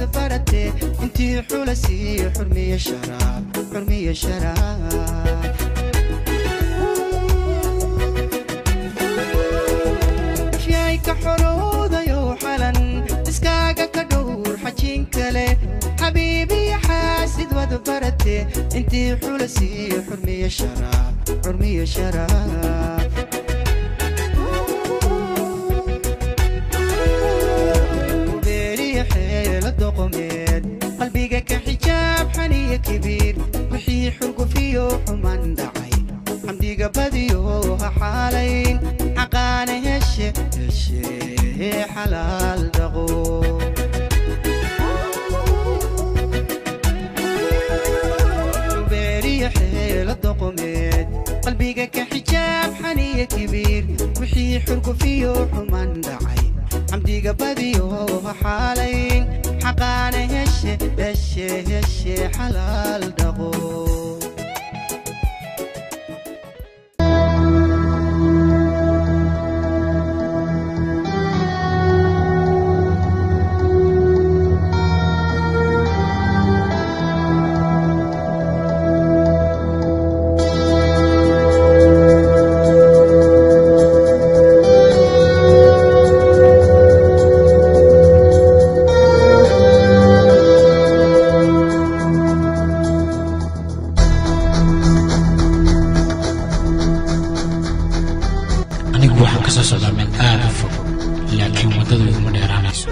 wada barate intii xula siiyo xurmiyo sharaab xurmiyo sharaab shay ka xorowdayo xalan iskaaga ka dhowr xajin kale xabiibiyo xaasid wada barate intii xula siiyo xurmiyo sharaab xurmiyo sharaab ubeeriya xeela doqomeed qalbiga ka xijaab xaniya kibiir wixii xurgufiyo xuman dhacay xamdiga badiyo ha xaalayn xaqaana heshe heshe xalaal dhaqo ubeeriya xeela doqomeed qalbiga ka xijaab xaniya kibiir wixii xurgufiyo xuman dhacay xamdiga badiyo ha xaalayn xaqaana heshe heshe heshe xalaal dhaqo anigu waxaan ka soo socdaa meel aad u fog laakiin waddadu iguma dheeraanayso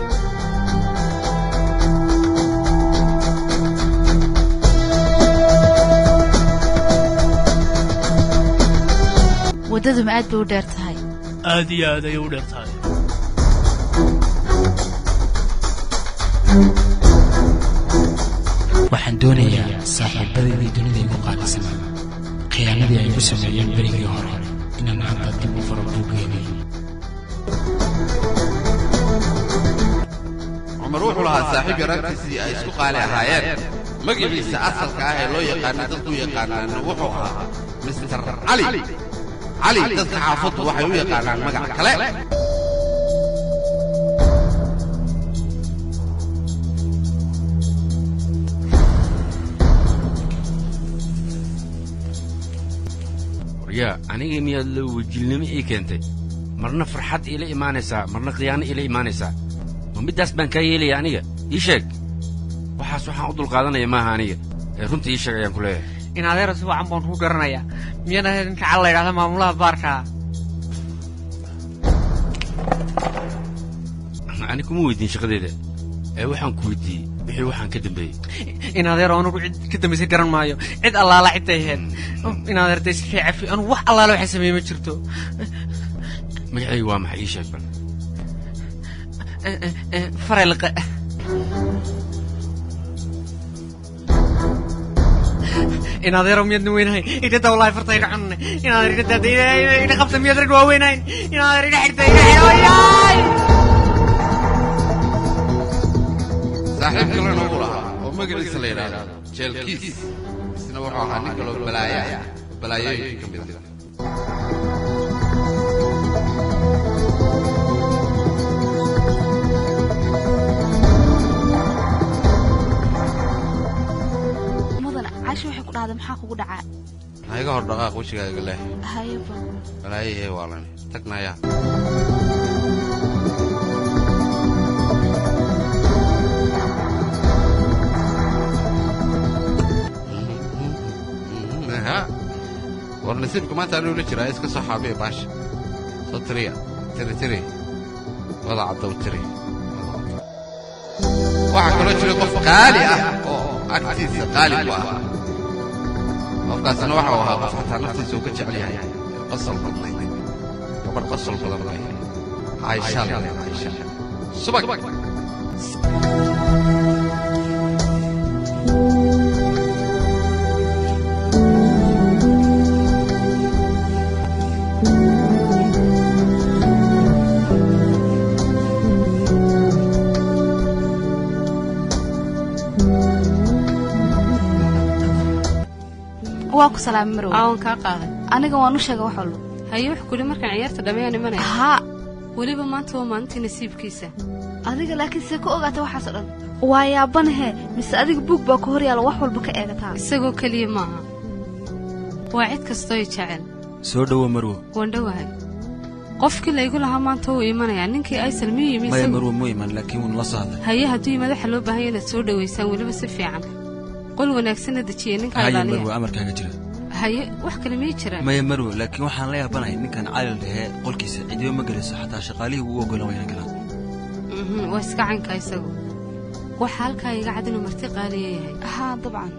waddadu ma aad bay u dheer tahay aad iyo aad ayay u dheer tahay waxaan doonayaa saaxiibadaydii dunida igu qaalisanaa khiyaanadii ay igu sameeyeen berigii hore inaan hadda dib u faro buuggeeni cumar wuxuu lahaa saaxiib yaraantiisii ay isku qaali ahaayeen magaciisa asalka ah ee loo yaqaana dadku yaqaanaan wuxuu ahaa mister cali cali dadka xaafaddu waxay u yaqaanaan magac kale waryaa anigii miyaad la wejilnimo ii keentay marna farxad iila imaanaysaa marna khiyaano iila imaanaysaa ma middaas baan kaa yeelaya aniga ii sheeg waxaas waxaan u dulqaadanaya maaha aniga ee runta ii sheeg ayaan ku leeyahay in adeero si wacan baan kuu garanayaa miyaan ahayd ninka cal la yidhahda maamulaha baarka ani kuma weydiin shaqadeeda ee waxaan ku weydiiyey wixii waxaan ka dambeeyey in adeero anugu cid ka dambaysay garan maayo cid allaala cidday ahayd in adeer dee iska cafi anugu wax allaala waxay sameeye ma jirto magacaygu waa maxay ii sheeg bal farelqe in adeero miyaadna weynahay idhada wallahi farta iga cunne in adeer idha daada idha qabta miyaad rag waaweynayn in adeer idha xirta idha xidhoyaay saaxiib kalena uu lahaa oo magaciisa la yidhaahdo jeelkiis isna wuxuu ahaa nin kaloo balaaya ah balaayooyinka ka mid ah mudan caashi waxay ku dhahday maxaa kugu dhacaa ha iga hor dhaqaaq wejigaaga leh hayaba balaayahee waalan tagnaya ha war nasiibka maanta anuu la jiraa iska soo xaabiya baasha soo tiriya tiri tiri wada caddow tiri waxaa kaloo jira qof qaali ah oo agtiisa qaali ku ah qofkaasna waxa uu ahaa qof xataa naftiisa uu ka jecel yahay qosol badnayd gabadh qosol badan bay caaisha la caaisha subag waa ku salaamay marow aawan kaa qaaday aniga waan u sheegay wax walba haye wax kuli markaan ciyaarta dhammeeyaan imanaya haa weliba maanta waa maalintii nasiibkiisa adiga laakiin see ku ogaata waxaasoo dhan waa yaabanahe mise adiga buug baa ku hor yaalla wax walba ka eegataa isagoo keliya maaha waa cid kastooy jecel soo dhowo marwo waan dhowahay qofkii laygu lahaa maanta wuu imanayaa ninkii aysal miyuu yimi maya isagu marwo muu iman laakiin wuuna la soo hadlay haye hadduu yimaad waxaa loo baahan yahay inaad soo dhowaysaan weliba si fiican qol wanaagsanna dejiya ninkaa haye ilaaliya marwo amarkaaga jira haye wax kale miyay jiraan maya marwo laakiin waxaan la yaabanahay ninkan calil dhahee qolkiisa cidiba ma gelayso xataa shaqaalihii wuu ogolan wayna galaan Mhm, waa iska canka isagu waxaa halkaa iga cad inuu marti qaaliya yahay haa dabcan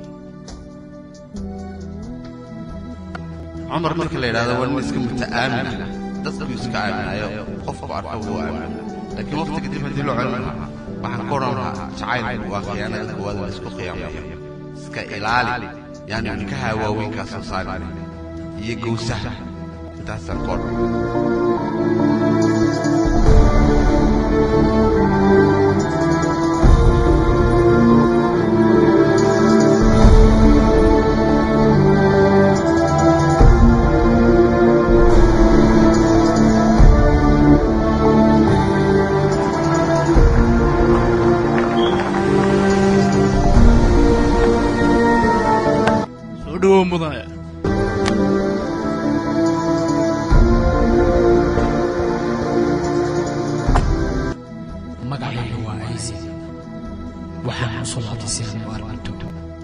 cumar marka la yidhahdo waa nin iska muta'aamina dadku iska aaminayo qofku arko wuu aamina laakiin waqti kadib haddii loo celin lahaa waxaan ku odhan lahaa jacaylku waa khiyaanada koowaad la isku khiyaamayo iska ilaali yaani ilkaha waaweynkaa soo saari iyo gowsaha intaasaan ku odhan soo dhowow mudane magacayga waa aysi waxaan u soo laabtay si aan u arkinto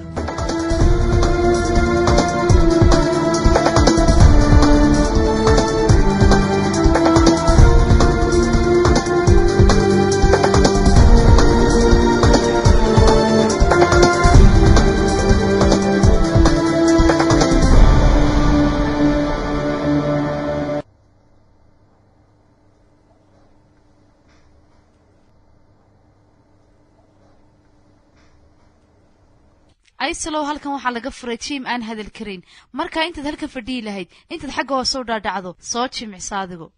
aysalow halkan waxaa laga furay jiim aan hadal karin markaa intaad halkan fadhiyi lahayd intaad xagga hoose u dhaadhacdo soo jimicsa adigu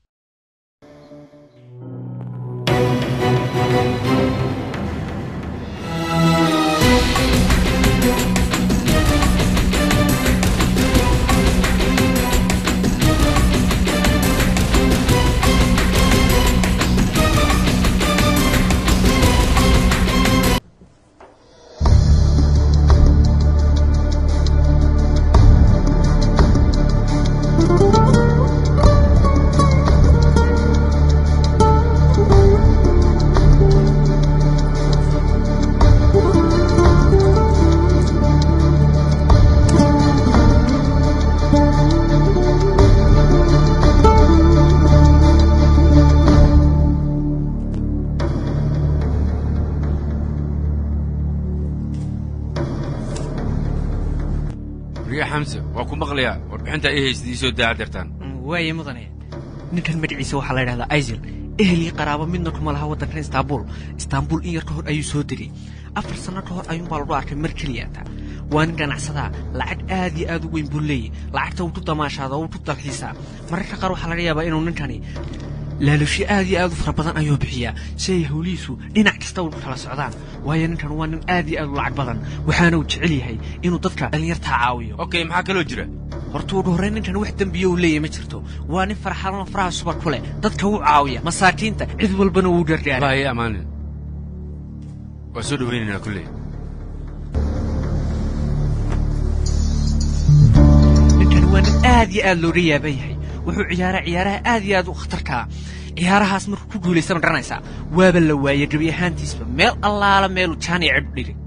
riya xamse waa ku maqlayaa warbixinta ay haysid ii soo daaca dartaan waaye mudane ninkan magaciisa waxaa la yidhahdaa aisil ehel iyo qaraabo midna kuma laha waddankan istaanbul istaanbul in yar ka hor ayuu soo degay afar sanno ka hor ayuunbaa lagu arkay mar keliyata waa nin ganacsadaa lacag aad iyo aad u weyn buu leeyay lacagta wuu ku damaashaada wuu ku dalxiisaa mararka qaar waxaa laga yaabaa inuu ninkani laalusho aad iyo aad u fara badan ayuu bixiyaa si ay howlihiisu dhinac kasta u kala socdaan waayo ninkan waa nin aad iyo aad u lacag badan waxaana uu jecel yahay inuu dadka dhallinyartaa caawiyo okay maxaa kaloo jira horta ugu horrayn ninkan wax dembiya uu leeyahay ma jirto waa nin farxadan faraha suba ku leh dadka wuu caawiya masaakiinta cid walbana wuu gargaara baa ii ammaanin waa soo dhowaynaynaa kulley ninkan waa nin aad iyo aad looga yaaban yahay wuxuu ciyaaraa ciyaaraha aad iyo aad u khatarkaa ciyaarahaas markuu ku guulaysta ma garanaysaa waaba la waayey gebi ahaantiisba meel allaala meelu jaan iyo cidh dhigay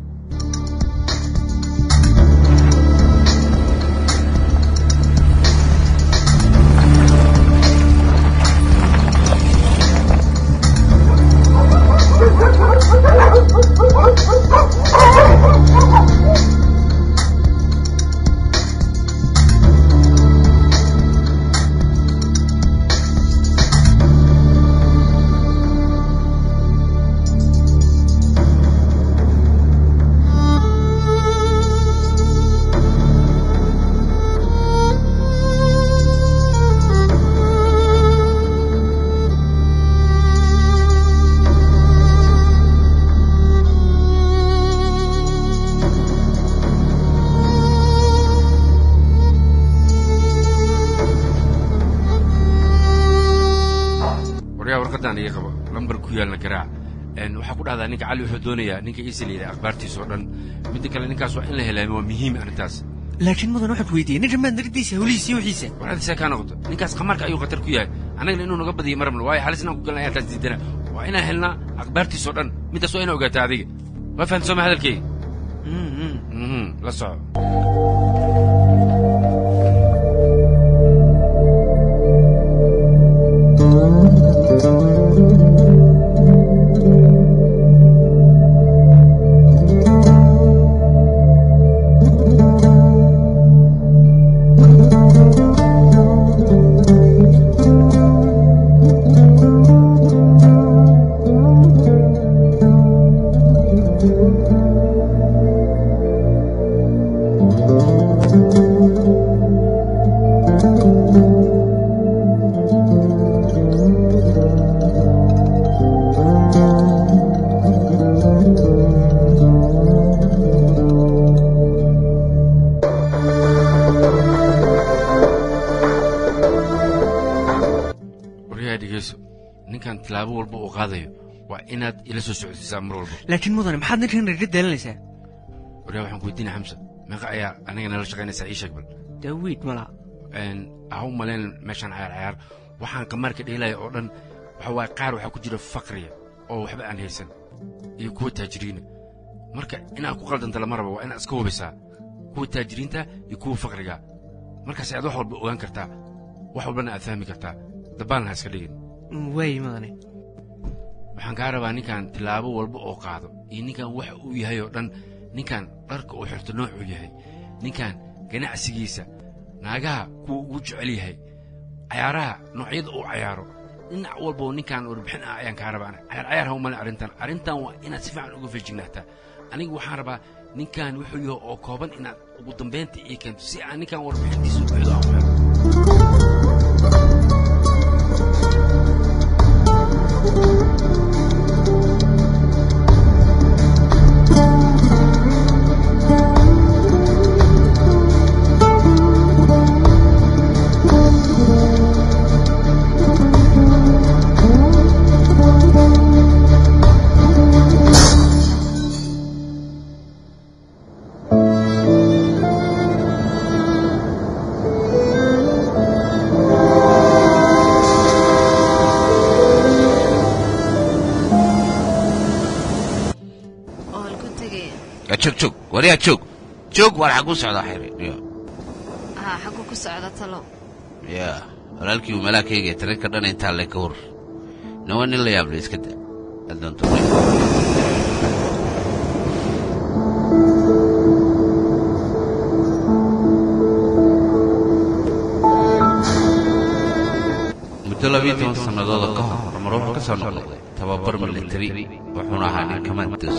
waryaa warqaddaan iga qabo lambar ku yaalna garaac een, waxaa ku dhahdaa ninka cali wuxuu doonayaa ninka iisa layidhaha akhbaartiisa oo dhan midda kale ninkaas waa in la helaa waa muhiim arrintaas laakiin mudan waxaan ku weydiiyey ninkan maad nagadiisa hawlihiisa iyo wixiisa war adisee kaa noqoto ninkaas khamaarka ayuu khatar ku yahay annagana inuu naga badiyo marabna waayo halis inaan ku galna ayaa taas diidana waa inaan helnaa akhbaartiisa oo dhan middaas waa inaa ogaataa adiga waa fahamta sooma hadalkeyga Mhm, la soco waryaha dhegeyso ninkan tilaabo walba uu qaadayo waa inaad ila soo socodsiisaa mar walba laakiin mudane maxaad ninkan naga daalanaysaa waryaha waxaan ku weydiinaya xamsa meeqa ayaa aniga nala shaqaynaysaa ii sheeg bal daawiid malaha een, ha u malayn meeshaan cayaar cayaar waxaan qamaarka dheelaya oo dhan waxa waaye qaar waxaa ku jira fakriya oo waxba aan haysan iyo kuwa taajiriina marka inaad ku qaldanta lama rabo waa inaad iska hubisaa kuwa taajiriinta iyo kuwa fakriga markaas ayaad wax walba ogaan kartaa wax walbana aad fahmi kartaa dabaalna ha iska dhigin waay mudane waxaan kaa rabaa ninkan tilaabo walba oo qaado iyo ninkan waxa uu yahay oo dhan ninkan dharka uu xirto noocuu yahay ninkan ganacsigiisa naagaha kuwa ugu jecel yahay cayaaraha noocyada uu cayaaro dhinac walba oo ninkan warbixin ah ayaan kaa rabaa cayaar cayaar ha umalin arrintan arrintan waa inaad si fiican uga feejignaataa anigu waxaan rabaa ninkan wuxuu yahay oo kooban inaad ugu dambaynta ii keento si aan ninkan warbixintiisa buuxdo aan u helo oo halku tegaya Ya, joog joog waryaa joog joog waar xaguu socdaa xiri yo haa xaggu ku socda talo ya walaalkii uu malaakayga tarinka dhan intaa le ka hor nawa nin la yaable iska da adoonto muddo labiyo toban sannadooda ka hor mar wuxuu ka soo noqday tababar militari wuxuuna ahaa nin kamandos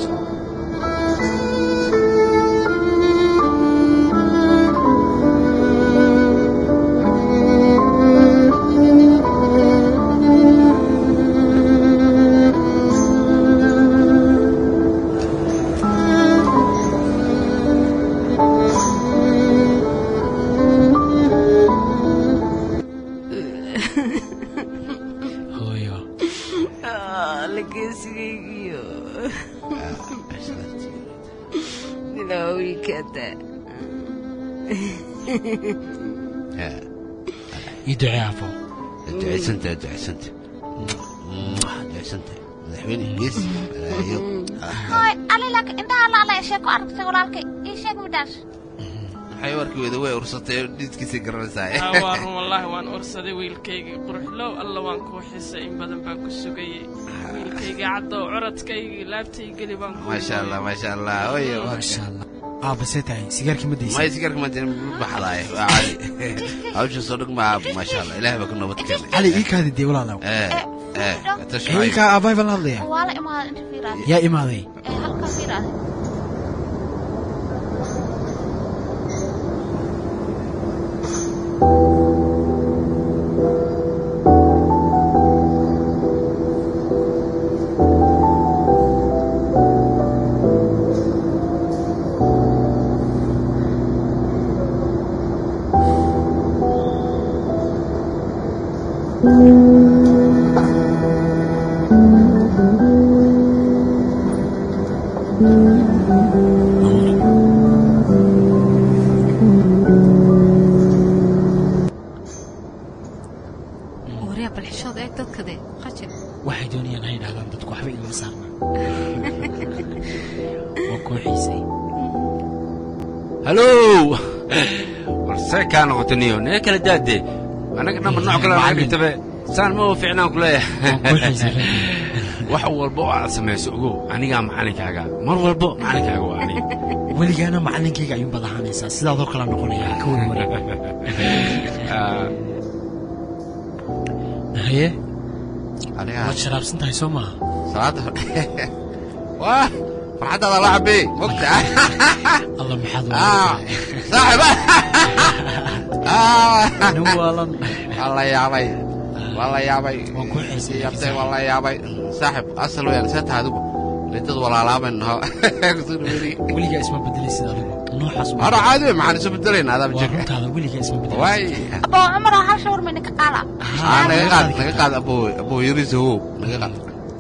hooyo lageesigaygiyo ilaawikada ii ducee afo ducaysanta ducaysanta ducaysanta madaxweyne gees malaayo Hoy, alilak indhaha laala ee sheeko aragtay walaalkay ii sheeg midhaas maxay warkii wada way ursatay oo dhiidkiisii garanaysaa waa run wallaahi waan ursaday wiilkaygii quruxlow alla waan kuu xisay in badan baan ku sugayey wiilkaygii caddow curadkaygii laabtay geli baan ku maasha allah maasha allah oyo maasha allah aabba see tahay sigaarkii ma daysa may sigaarka madin baxdaaye waa cali hawsha soo dhig ma aab maasha allah ilaah baa ka nabad keenay cali ii kaadi dee walaalow ee ee ii kaa aabbahay baan la hadlaya waa la imaaday inta fiiraade yaa imaaday ee halka fiiraade dadka dee qajir waxay doonayaan ha yidhahdaan dadku waxba igama saarna waa koo xiisay halow war see kaa noqota niyo nee kala daadee annaga dhanba nooc kale naga dhigtabe saan ma u fiicnaan ku leeyahay wax walba oo aad samayso ogow anigaa macalinkaaga mar walbo macalinkaaga waa aniga weligaana macalinkayga ayuun baad ahaanaysaa sidaadoo kala noqonaya ha ka warwara haye waad sharaabsan tahay soo maaha salaada waa farxaddaada la cabbe mogta alla maxaad saaxiba nin waalan waa la yaabay waa la yaabay yaabtay waa la yaabay saaxib asal weyaan see tahay adigu lidad walaalaaban naho weligaa isma bedelaysid adigu noocaas hora caadi wey maxaan isu bedelayna adaaba waa jirka runtaada weligaa isma waay bedelaysid abo cumar hal shawr mayna ka qaala aa naga qaad naga qaad abo abo yariisa wow naga qaad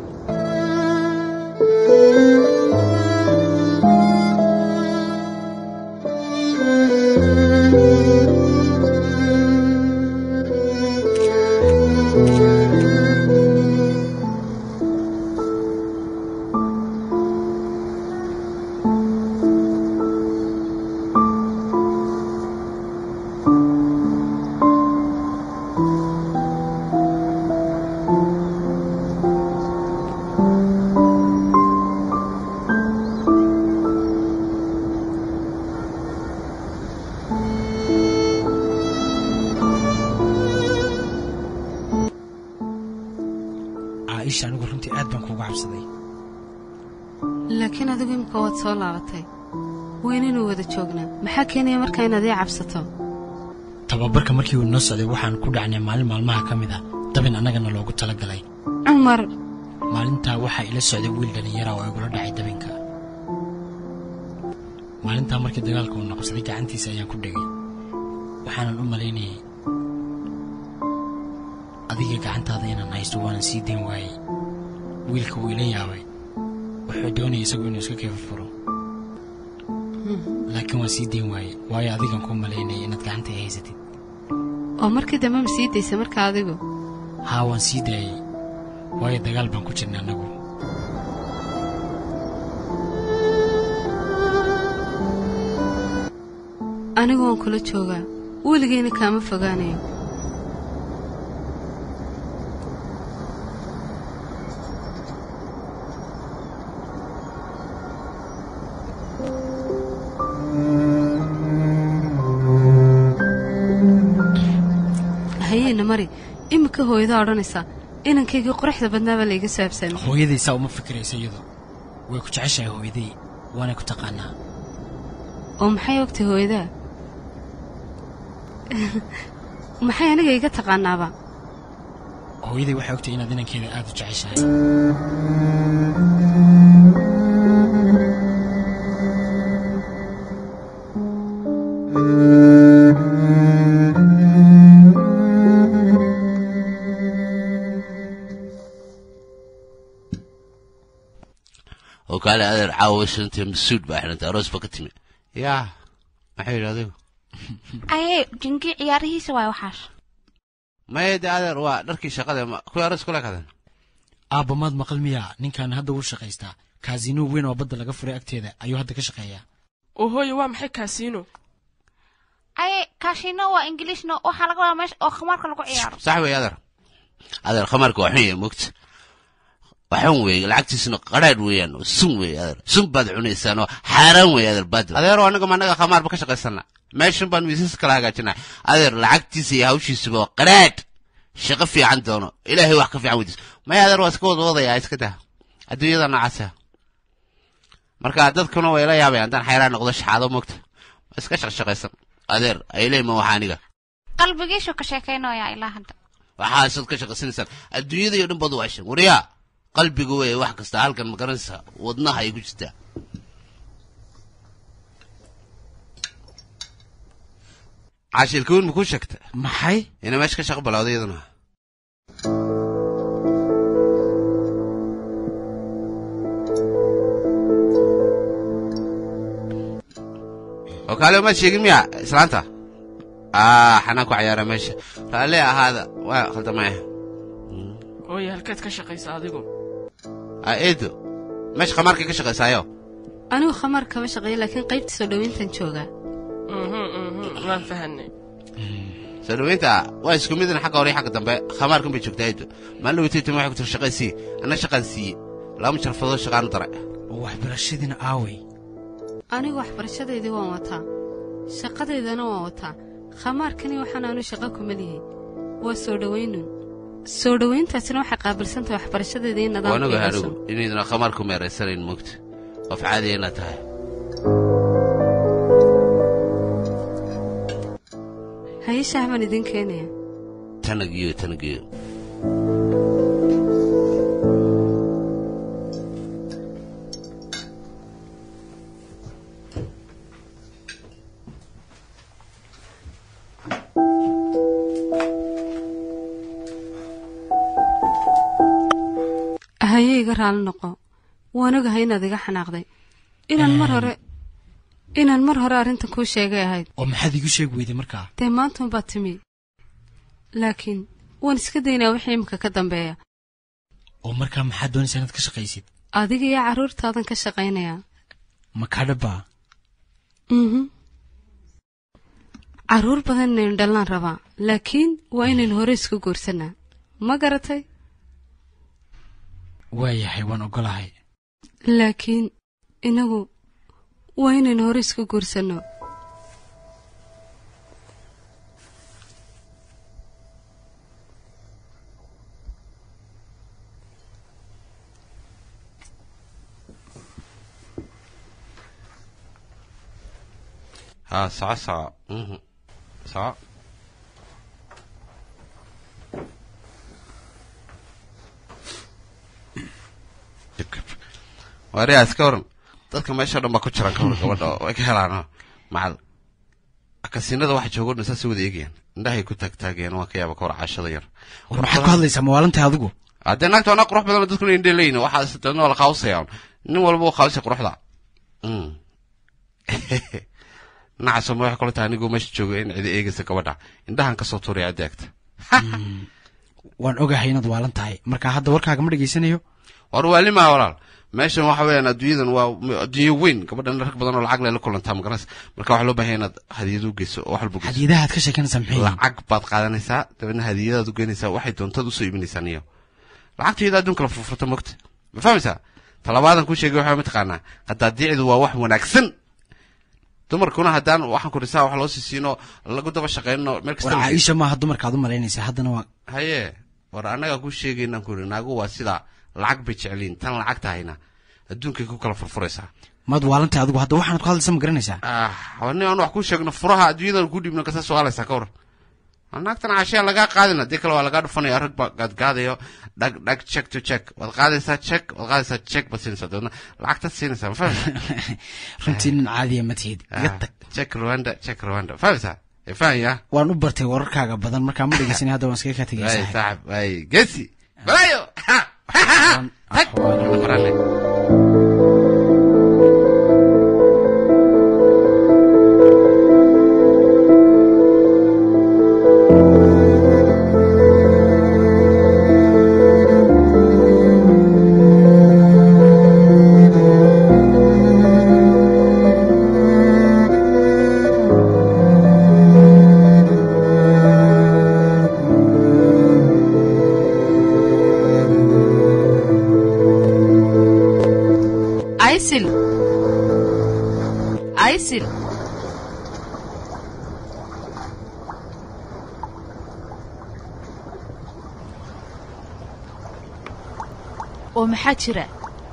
caaisha anigu runtii aad baan kuuga cabsaday laakiin adigu imika waad soo laabatay weynaynu wada joognaa maxaa keenaya markaa inaad ii cabsato tababarka markii uu noo socday waxaan ku dhacnay maalin maalmaha ka mid ah dabin annagana loogu talagalay cumar maalintaa waxaa ila socday wiil dhallinyara oo igula dhacay dabinka maalintaa markii dagaalka uu noqsaday gacantiisa ayaan ku dhegay waxaanan u malaynayay adiga gacantaada inaan haysto waanan sii dayn waayey wiilka wuu ila yaabay wuxuu doonayay isagu inuu iska keefafuro laakiin waan sii dayn waayey waayo adigan kuu malaynayay inaad gacanta i haysatid oo markii dambe ma sii daysa markaa adigu haa waan sii daayey waayo dagaal baan ku jirnay annagu anigu waan kula joogaa weligayna kaama fogaanayo hayeena mari iminka hooyada odhanaysaa inankaygii quruxda badnaabaa layga saabsaamay hooyadaysaa uma fikiraysa iyadu way ku jeceshahay hooyaday waanay ku taqaanaa oo maxay ogtay hooyadaa maxay aniga iga taqaanaaba hooyaday waxay ogtay inaad inankeeda aad u jeceshahay oo kaale adeer caawa shantee masuud baa xidhantay aroos ba ka timi yaa maxay yidhi adigu aye jingi ciyaarihiisa waay waxaas maya de adeer waa dharkii shaqada ma kuwii aroos kula kadan aabba maad maqal miyaa ninkan hadda wuu shaqaystaa kaasino weyn oo badda laga furay agteeda ayuu hadda ka shaqeeyaa oo hooyo waa maxay kaasiino aye kaashino waa ingiliishno waxaa laga wadaa meesha oo khamaarka lagu ciyaaro sax wey adeer adeer khamaarka waa xun yahay mogta waxan weeye lacagtiisuna qadhaadh weeyaan oo sun weeye adeer sun baad cunaysaan oo xaaraan weeye adeer baadil adeero anaga ma anaga khamaarba ka shaqaysana meeshan baan miisas kala hagaajinaa adeer lacagtiisa iyo hawshiisuba waa qadhaadh shaqo fiican doono ilaahay wax ka fiican weydiis maya adeer waa iska wada wadayaa iska dah adduunyada noocaasa marka dadkuna way la yaabayaan haddaan xayraan noqdo shaxaado mogta waa iska shaqshaqaysan adeer ayleyma waxa aniga qalbigiisu ka sheekaynayaa ilaa hadda waxaasaad ka shaqaysanaysaan adduunyada iyo dhan baad u waashan waryaa qalbiga weeye wax kasta halkan ma garanaysaa wadnaha ay ku jirtaa caashilkaweyn ma kuu sheegta maxay ina meesha ka shaqo balawday iyaduna oo kaale maad sheegin miya islaanta ah xanaan ku cayaara meesha raalli ahaada waa khaldamaya hooye halkeed ka shaqaysa adigu aa eedo meesha khamaarkay ka shaqaysaayo anigu khamaar kama shaqeeyo laakiin qaybta soo dhoweyntan joogaa Mhm, mhm, waan fahanay soo dhoweynta waa isku midin xagga hore iyo xagga dambe khamaarkan bay joogtaa eedo maalin weytaytama waxay ku tiri shaqay sii anna shaqaan siiye laba jarfadoo shaqaanu daray oo waxbarashadiina aaway anigu waxbarashadeydii waan wataa shaqadeydana waan wataa khamaarkani waxaan aanu shaqo kuma lihi waa soo dhowaynun soo dhowayntaasina waxay qaabilsantahay waxbarashadeeda iyo waanaga nidaamka anigu inaydna khamaar ku meeraysanayn moogta qof caadiya inaad tahay haye shaah baan idin keenaya tanagiyo tanagiyo haye iga raali noqo waan ogahay inaad iga xanaaqday inaan mar hore inaan mar hore arrintan kuu sheegay ahayd oo maxaad iigu sheegi weyday markaa dee maantan baad timi laakiin waan iska daynaa wixii imika ka dambeeya oo markaa maxaad doonaysaa inaad ka shaqaysid adiga iyo carruurtaadan ka shaqaynayaa ma kadhabaa mhm carruur badan inaynu dhallaan rabaa laakiin waa inaynu hore isku guursanaa ma garatay waayahay waan ogolahay laakiin inagu waa inaynu hore isku guursanno haa soco soco mhm soco waariyaa iska waran dadka meesha dhan baa ku jiran ka war gabadha oo way ka helaano macal kasiinada waxa joogo dhan saasay wada eegayaan indhahay ku taagtaagayaan waa ka yaaba ka war cashada yar war maxaad ku hadlaysaa mawaalantahay adigu haddee naagta anaa qurux badan dadkuna indhe leeyihin waxaas dadna waa la qaawsayaan nin walba uu qaawsay quruxda Mm. nacaso ma waxay kula tahay anigoo meesha jooga in cidi eegaysa gabadha indhahan kasoo tuuraya cidda eegta waan ogahay inaad waalan tahay marka hadda warkaaga ma dhegaysanayo war waalimaa walaal meeshan waxa weeyaan adduunyadan waa adduunyo weyn gabadhan rag badan oo lacag leh la kulantaa magaranaysa marka waxaa loo baahan yahay inaad hadiyad u geyso oo wax walba u geyso hadiyadahaad ka sheekanaysaa maxay yihiin lacag baad qaadanaysaa dabeedna hadiyadaad u geynaysaa waxay doontaad usoo iibinaysaa niyo lacagtayada adduunka la furfurta mogta ma fahmaysaa talabaadan kuu sheegay waxaa mataqaanaa qadaadiicdu waa wax wanaagsan dumarkuna haddaan waxaan ku dhisaa wax loo sii siino lagu daba shaqeyno meel war kasta la geeyo. caaisha maaha dumarkaad u malaynaysaa haddana waa haye war annagaa kuu sheegaynaan ku iri naagu waa sida lacag bay jecliin tan lacag tahayna adduunkay ku kala furfuraysaa maad waalan tahay adigu hadda waxaanad ku hadlaysaa ma garanaysaa ah nin aan wax kuu sheegno furaha adduunyadan ku dhiibno kasa su-aalaysaa ka waran naagtan caashiya lagaa qaadina dii kale waa lagaa dhufanaya rag baa gaadgaadayo dhag dhag check to check waad qaadaysaa check waad qaadaysaa check baad siinaysaa dabeedna lacagtaad siinaysaa ma fahmaysaa runtii nin caadiya ma tihid iga Ah, tag check rwanda check rwanda fahmaysaa ee fahanya waan u bartay wararkaaga badan markaa ma dhegeysanay hadda waan iskaga kaa ay tegaysaa saaxib ay gesi balayo tag qorane aysil aysil oo maxaa jira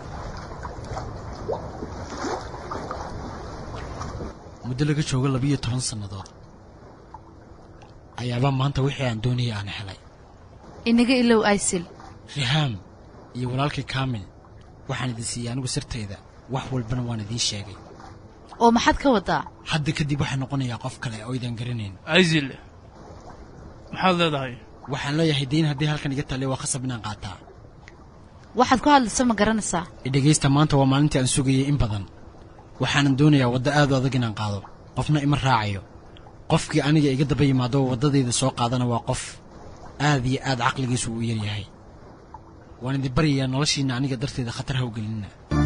muddo laga joogo labiyo toban sannadood ayaabaa maanta wixii aan doonayay aan helay inaga ilow aysil rihaam iyo walaalkii kaamil waxaan idin siiyey anigu sirtayda wax walbana waan idiin sheegay oo maxaad ka wadaa hadda kadib waxaa noqonayaa qof kale oo idaan garanayn aysil maxaad leedahay waxaan leeyahay dayn haddii halkan iga talle waa khasab inaan qaataa waxaad ku hadlaysa ma garanaysaa idhegaysta maanta waa maalintii aan sugayay in badan waxaanan doonayaa waddo aad u adag inaan qaado qofna ima raacayo qofkii aniga iga daba yimaado oo waddadayda soo qaadana waa qof aad iyo aad caqligiisu u yaryahay waan idin baryayaa noloshiinna aniga darteeda khatar ha u gelinina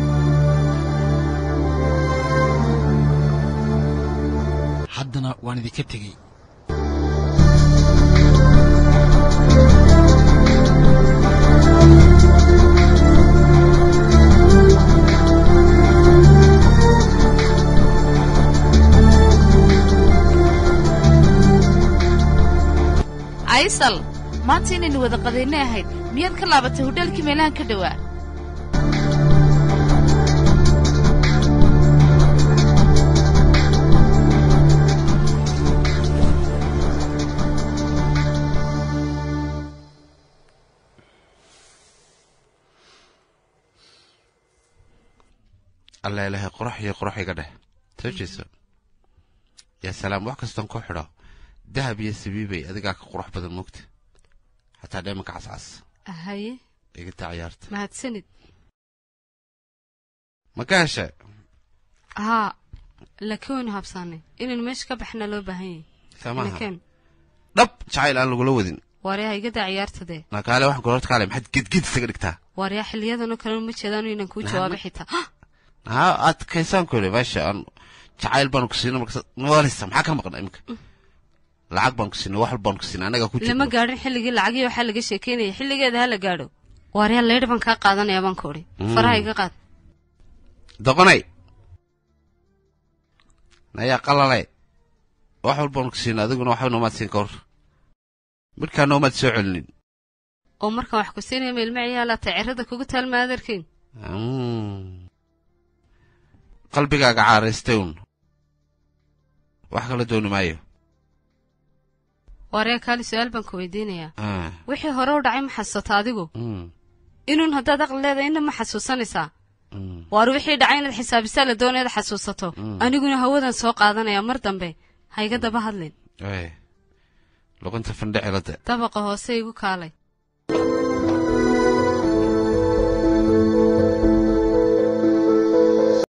haddana waan idinka tegey aysal maanta inaynu wada qadaynay ahayd miyaad ka laabatay hodheelkii meelahan ka dhowaa alla ilaahay qurux iyo qurux iga dheh soo jeeso yaa salaam wax kastan ku xidho dahab iyo sabiibay adigaa ka qurux badan moogta xataa dheemanka cascas haye iga taa ciyaarta mahadsanid ma ka hesha haa laakiin waynu habsaanay inaynu meesha ka baxnaa loo baahan yahay Samaha. Laakiin, dhab jacayl aan lagula wadin waaryaa igadaa ciyaarta dee nakaale waxaan kula horta kaale maxaad gedged isaga dhigtaa waaryaa xiliyadanoo kale ma jeedaanu inaan kuu Nah, jawaabo ma- xitaa haa aad kaysaan ku yidhi meesha aan jacayl baanu ku siinay markas mawaalisa maxaa ka maqna iminka lacag baan ku siinay wax walbaan ku siinay annagaa ku lama jirno gaadhin xilligii lacagii waxaa laga sheekeynaya xilligeeda ha la gaadho waaryaa leydh baan kaa qaadanaya baan ku odhi Mm. faraha iga qaad doqonay nayaa qalale wax walbaan ku siinay adiguna waxba noomaad siin ka hor midkaa noomaad soo celinin oo markaan wax ku siinaya meelma ciyaalaata cirada kugu taalma adeerkeyn Mm. qalbigaaga caaraystay un wax kala dooni maayo waaryaa kaali su-aal baan ku weydiinayaa Ah, wixii hore u dhacay ma xasuusata adigu mm, inuun haddaad aqli leedahay inna ma xasuusanaysaa mm. waar wixii dhacay inaad xisaabisaa la doonayaad xasuusato Mm. aniguna hawadan soo qaadanaya mar dambe ha iga daba hadlin Eh, luqunta fandhicilada dabaqa hoose igu kaalay